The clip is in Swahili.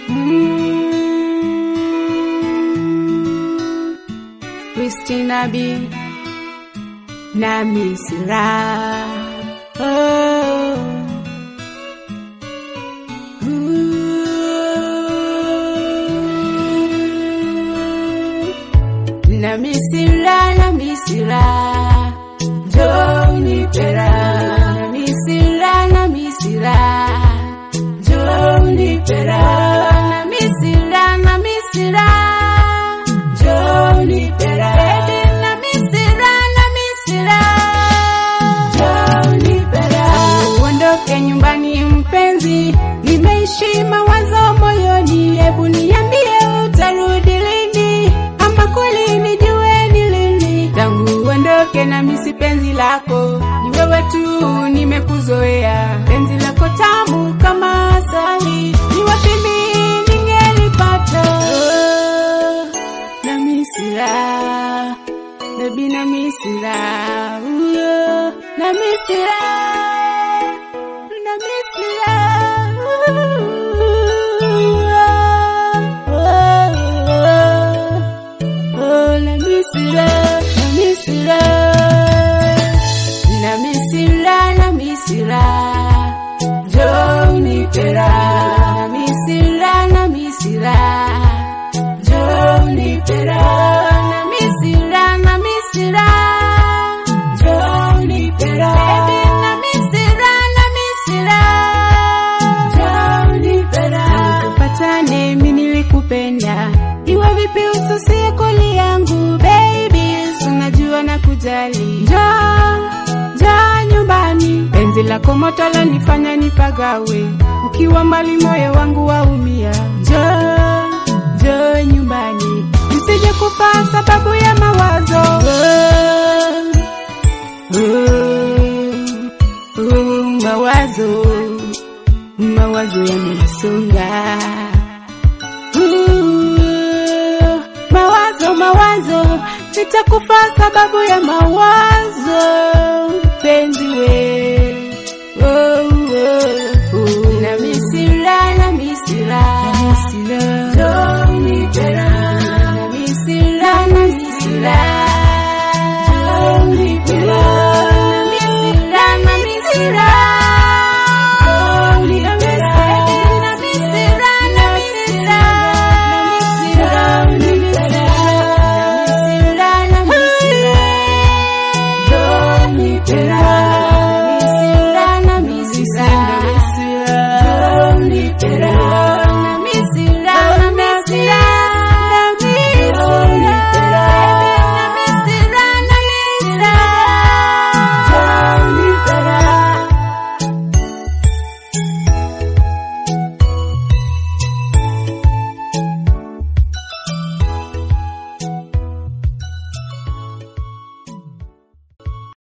Mm. Christina B na Misra oh. Ooh. na Misra na Misra Joni pera na Misra na Misra Joni pera na Misra na Misra Joni pera na Misra na Misra Joni pera uondoke nyumbani mpenzi nimeishi mawazo moyoni hebu niambie utarudi lini ama kweli nijue ni lini tangu uondoke na misi penzi lako ni wewe tu nimekuzoea penzi lako tamu kama asali ni wapi mimi ningelipata oh, na misira baby na misira uh, na misira na misira Oh, la misira, la misira, la misira, la misira, Johnny Pera, la misira, la misira, Johnny Pera, la misira, la misira, Johnny Pera, baby, la misira, la misira, Johnny Pera, tukapatane, mimi nilikupenda, iwe vipi ususie koli yangu baby, unajua na kujali, njoo njoo nyumbani, penzi lako moto lanifanya nipagawe, ukiwa mbali moyo wangu waumia, njoo njoo nyumbani, nisije kufa sababu ya mawazo oh, oh, oh, mawazo mawazo yamenisonga Uh, mawazo mawazo nitakufa sababu ya mawazo penzi we